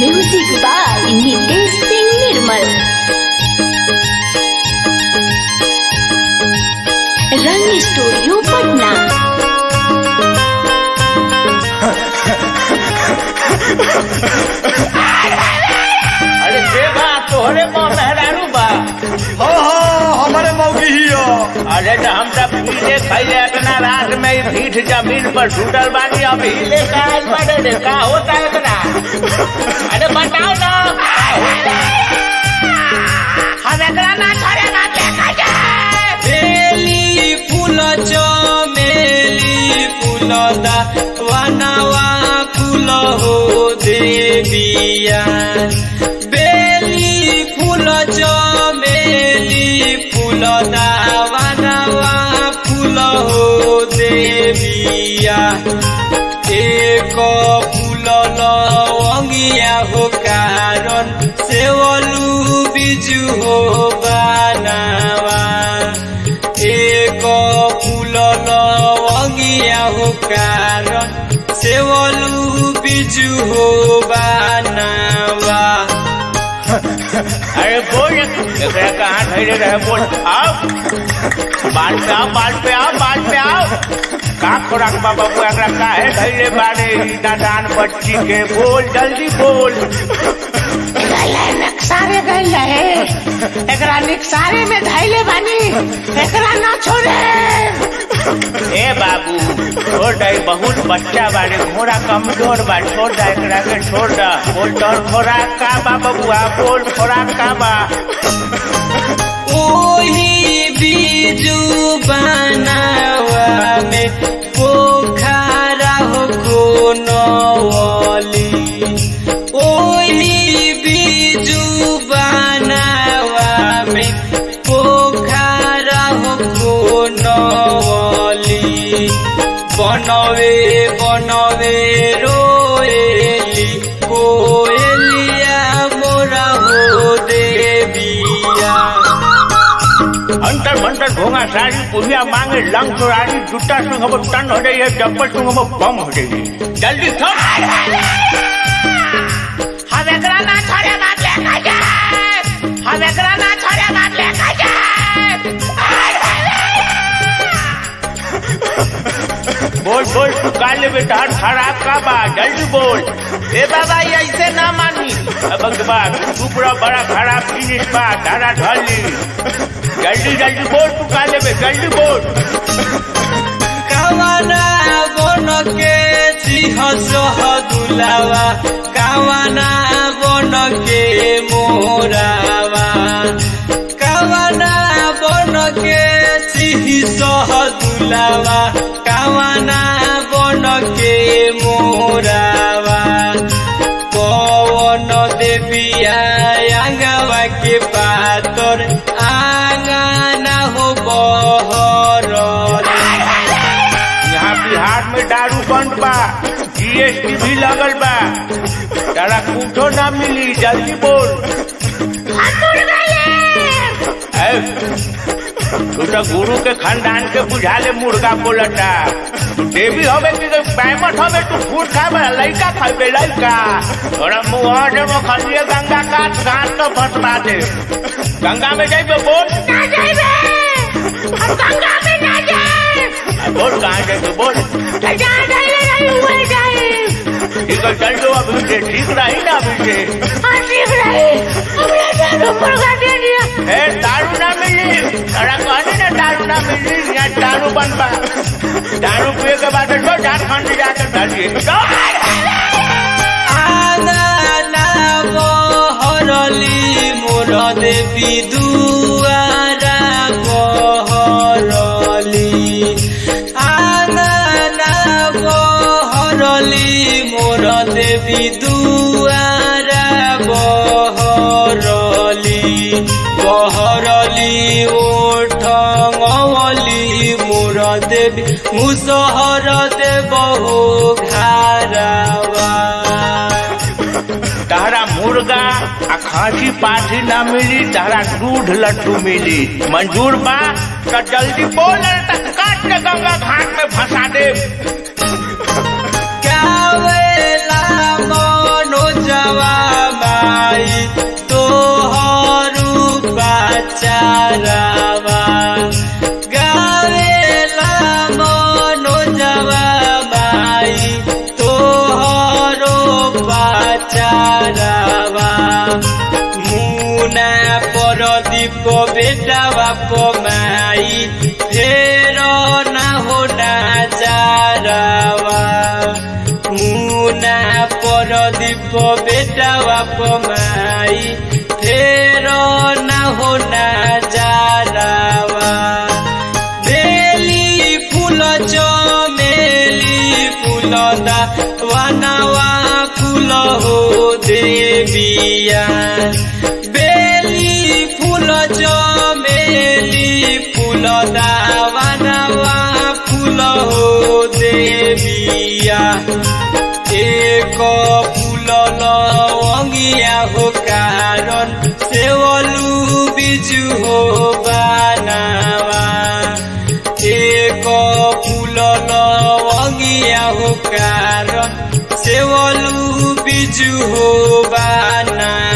music by Nitesh Singh Nirmal Rang studio Patna अरे के बा तोहरे माँ मेहरारू बा हो हो हमारे मौगी ही हो अरे तो हम सब पीले खैले इतना रात में ही पीठ जमीन पर छूटल बानी अभी ले का बड़े रे का होता है इतना अरे बताओ ना हम एकरा ना छोड़े ना देखा जाए बेली फूल चमेली फूल दा वनवा फूल हो देविया बेली फूल चमेली फूल दा वनवा फूल हो देविया एक फूल लवंगिया हो कारण सेवलू बिजु हो बनावा एक फूल लवंगिया हो कारण सेवलू बिजु हो बनावा अरे बोल एकरा कहाँ धैर्य रहे बोल आओ बाल पे आओ बाल पे आओ बाल पे आओ का खोराक बा बाबू एकरा काहे धैर्य बारे ई नादान बच्ची के बोल जल्दी बोल सारे गई रहे एकरा निकसारे में धैले बानी एकरा ना छोड़े ए बाबू छोड़ दे बहुत बच्चा बारे घोड़ा कमजोर बा छोड़ दे एकरा के छोड़ दे बोल तोर खोराक का बा बबुआ बोल खोराक का बा ओही बीजू बनावा में पोखरा हो कोनवली ओही बीजू बनावा में पोखरा हो कोनवली बनवे बनवे रोएली कोएलिया मोरा हो देविया अंतर मंतर भोंगा सारी पुलिया मांगे लंग चोरारी जूता संग अब टन हो जाइए चप्पल संग अब बम हो जाइए जल्दी थम हम एकरा ना छोड़े बात लेकर जाए हम एकरा ना छोड़े बात लेकर जाए बोल बोल तू का ले बेटा खराब का बा जल्दी बोल ए बाबा ये ऐसे ना मानी अब बा तू पूरा बड़ा खराब जिनिस बा तारा ढली जल्दी जल्दी बोल तू का ले जल्दी बोल कावना बन के सिंह सह दुलावा कावना बन के मोरावा कावना बन के सिंह सह दुलावा कावना बन के मोरावा पवन देविया आंगवा के पातर आंगना हो बहर यहाँ बिहार में दारू बंद बा जीएसटी भी लगल बा तारा कुछो ना मिली जल्दी बोल ए, तू तो गुरु के खानदान के बुझा ले मुर्गा बोलता तू देवी हवे कि पैमट हवे तू फूट खाबे लइका खाबे लइका तोरा मुंह से वो खलिए गंगा काट घाट तो फटवा दे गंगा में जाइबे बोल ना जाइबे हम गंगा में ना जाए आ, बोल कहाँ जाइबे बोल तो जहाँ धैले रही हुए जाए ठीक है चल दो अभी से ठीक रही ना अभी से हाँ ठीक रही हमने जानो मुर्गा दे दिया ए दारू ना मिली तारा कहने ना दारू ना मिली यहाँ दारू बंद बा दारू पिए के बाद तो झारखंड जाकर डालिए आंगना बहरली मोर देवी दुआरा बहरली आंगना बहरली मोर देवी दुआरा बहरली बहरली ओठली मोर देवी मुसहर देव हो घारावा तारा मुर्गा आ खांसी पाठी ना मिली तारा दूध लड्डू मिली मंजूर बा तो जल्दी बोल नहीं तो काट के गंगा घाट में फंसा दे गावेला मनोजवा पमाई फेर ना हो नजारावा मुना परदीप बेटावा पमाई फेर ना हो नजारावा बेली फूल चमेली फूल दा वनवा फूल हो देविया बेली फूल चमेली फूल दा वनवा फूल हो देविया एक फूल लवंगिया हो कारण सेवलू बिजु हो बानावा एक फूल लवंगिया हो कारण सेवलू बिजु हो बाना